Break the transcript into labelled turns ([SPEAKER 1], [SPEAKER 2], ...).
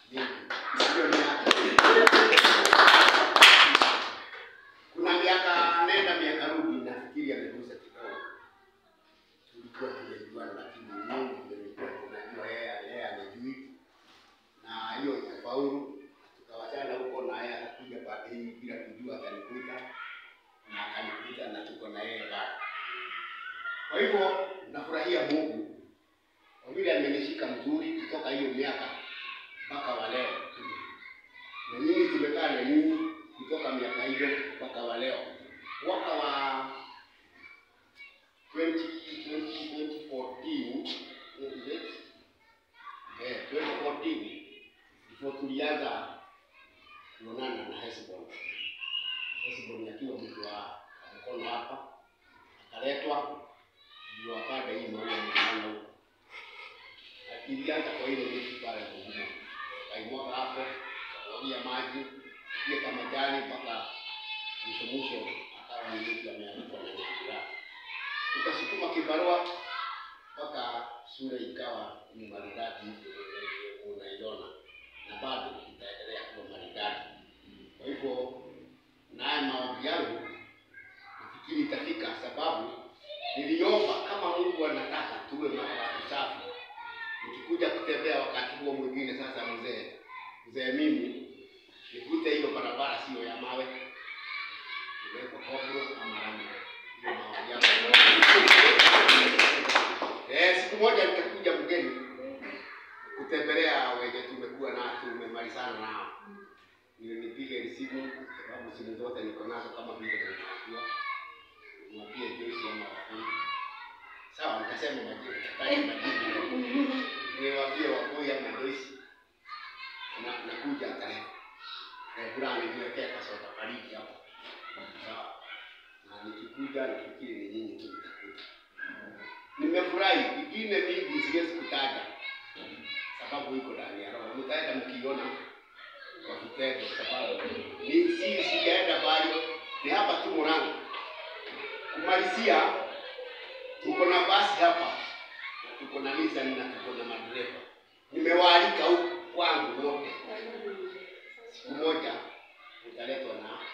[SPEAKER 1] Sio miaka. Kuna miaka nenda miaka rudi, nafikiri amegusa kidogo. Tulikuwa tumejuana, lakini Mungu ndiye alikuwa tunajua yeye, yeye anajui, na hiyo ikafaulu. Tukawachana huko, na yeye akakuja baada hii bila kujua, akanikuta na akanikuta, na tuko na yeye bado. Kwa hivyo nafurahia Mungu kwa vile amenishika mzuri kutoka hiyo miaka mpaka wa leo, na nyinyi tumekaa na nyinyi kutoka miaka hiyo mpaka wa leo. Mwaka wa 20, 20, 2014 is it? Eh, 2014 ndipo tulianza kuonana na Hesbon. Hesbon akiwa mtu wa mkono hapa, akaletwa ndio akada hii maua mkono huko ilianza kwa ile miti pale Mungu. Kaimwaga hapo, kawagia maji, pia kama jani mpaka mwisho mwisho akawa ni mtu ameandikwa na nyakira. Tukasukuma kibarua mpaka shule ikawa ni maridadi hivyo unaiona, na bado itaendelea kuwa maridadi. Kwa hivyo naye maombi yangu nafikiri itafika, sababu niliomba kama Mungu anataka tuwe na watu safi nikikuja kutembea wakati huo mwingine sasa, mzee mzee, mimi nikute hiyo barabara sio ya mawe, iwekwa kobro ama rami. Hiyo maombi yangu. Eh, siku moja nitakuja mgeni kutembelea wenye tumekuwa na tumemalizana nao, ndio nipige simu, sababu simu zote niko nazo kama vile nimejua mwambie Joyce ama wafundi. Sawa, nikasema majina, taja majina niwaambie Wakui ama Joyce na nakuja tarehe eh, fulani niwekea kasoda baridi hapo sawa, na nikikuja nafikiri ni nyinyi tu mtakuja. Nimefurahi, ingine mingi siwezi kutaja sababu iko ndani ya roho, mtaenda mkiona kwa vitendo, sababu ni si sijaenda bali ni hapa tu Murang'a kumalizia. Tuko na basi hapa tuko na Nissan na tuko na madereva. Nimewaalika huku kwangu wote, siku moja utaletwa na